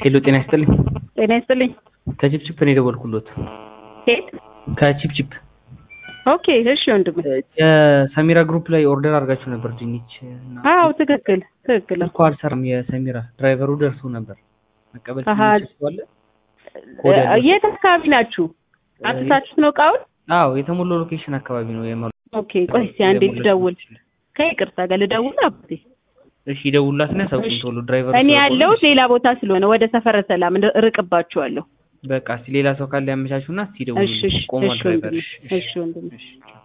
ሄሎ ጤና ይስጥልኝ። ጤና ይስጥልኝ። ከቺፕቺፕ ነው የደወልኩሎት። ኬት? ከቺፕቺፕ ኦኬ እሺ ወንድም። የሰሚራ ግሩፕ ላይ ኦርደር አድርጋችሁ ነበር ድንች እና አዎ ትክክል ትክክል። ስልኩ አልሰራም። የሰሚራ ድራይቨሩ ደርሶ ነበር መቀበል አሃ። ትችላለ? ኮድ ያለው። የት አካባቢ ናችሁ? አጥታችሁት ነው እቃውን? አዎ የተሞላው ሎኬሽን አካባቢ ነው የማሉ ኦኬ ቆይ እስኪ አንዴ ልደውል። ከይቅርታ ጋር ልደውል አባቴ። እሺ ይደውሉላትና ያሳውቁኝ ቶሎ ድራይቨሩ እኔ ስለቆመ። ያለሁት ሌላ ቦታ ስለሆነ ወደ ሰፈረ ሰላም እንደ- እርቅባችኋለሁ። በቃ እስኪ ሌላ ሰው ካለ ያመቻቹና እስኪ እሺ ይደውሉልኝ። እሺ ቆሟል እሺ ድራይቨር። ወንድሜ እሺ እሺ ወንድሜ እሺ